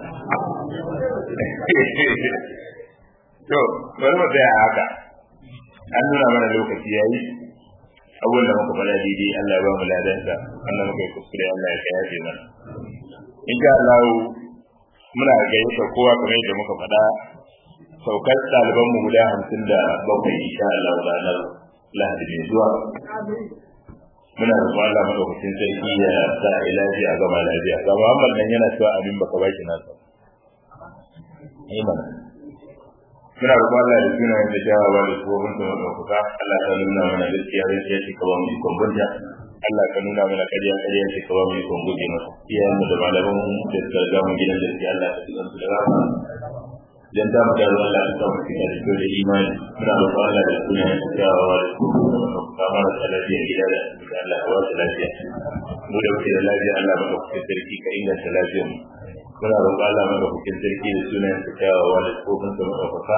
to bari mu tsaya haka an nuna mana lokaci yayi abubuwan da muka faɗa daidai Allah ya ba mu ladansa Allah muka yi kuskure Allah ya kayafe mana insha Allah muna gayyata kowa kamar yadda muka faɗa saukar ɗaliban mu guda hamsin da bakwai insha Allah ranar Lahadi mai zuwa muna da Allah madaukakin sarki ya sa a yi lafiya a gama lafiya ga Muhammad nan yana cewa abin baka baki nasa Amen. muna roƙon Allah da suna da jawawa da tsohon da maɗaukaka Allah ka nuna mana gaskiya gaskiya ce ka ba mu ikon bunta Allah ka nuna mana ƙarya ƙarya ce ka ba mu ikon guje masa iyayen mu da malaman mu da suka riga mu gidan gaskiya Allah ka tukan su da rama dan da mu gano Allah ka samu cikin da kyau da imani muna roƙon Allah da suna da jawawa da tsohon da maɗaukaka marasa lafiya gida da asibiti Allah ka wasu lafiya mu da muke da lafiya Allah maɗaukakin sarki ka inganta lafiyar mu muna roƙon Allah maka hukin sarki da sunan ka kyawawa da tsofin sa maɗaukaka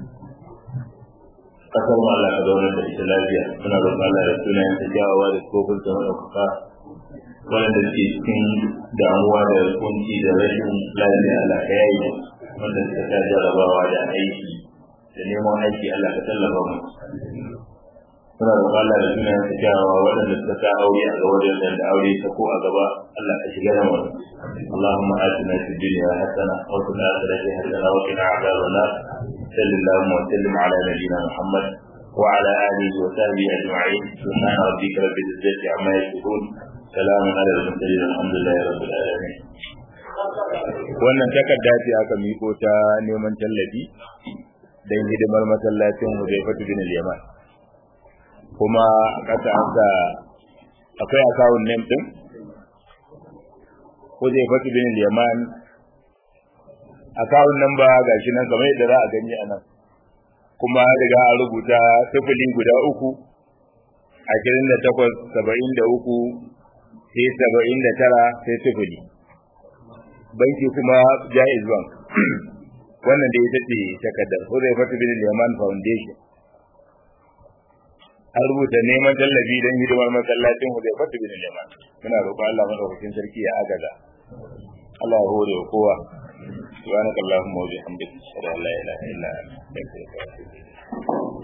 kasar mu Allah ka zauna da ita lafiya muna roƙon Allah da sunan ka kyawawa da tsofin sa maɗaukaka waɗanda ke cikin damuwa da kunci da rashin lafiya Allah ka yayi wanda suka ta jarabawa da aiki da neman aiki Allah ka tallafa mu muna roƙon Allah da sunan ka kyawawa waɗanda suka sa aure a gaba da da aure ta ko a gaba Allah ka shiga da mu اللهم آتنا في الدنيا حسنة وفي الآخرة حسنة وقنا عذاب النار صل اللهم وسلم على نبينا محمد وعلى آله وصحبه أجمعين سبحان ربك رب العزة عما يصفون سلام على المرسلين الحمد لله رب العالمين wannan takarda ce aka miko ta neman tallafi don hidimar masallacin Hudaifatu bin Yaman kuma kasa aka akwai akawun name din Hudaifatu bin Yaman akawun nan ba gashi nan kamar yadda za a gani a nan kuma riga an rubuta sifili guda uku ashirin da takwas saba'in da uku sai saba'in da tara sai sifili banki kuma jaiz bank wannan da ita ce takardar Hudaifatu bin Yaman Foundation an rubuta neman tallafi don hidimar masallacin Hudaifatu bin Yaman muna roƙon Allah madaukakin sarki ya agaza Allah ya hore wa kowa subhanakallahumma wa bihamdika ashhadu an la ilaha illa anta astaghfiruka wa atubu ilayk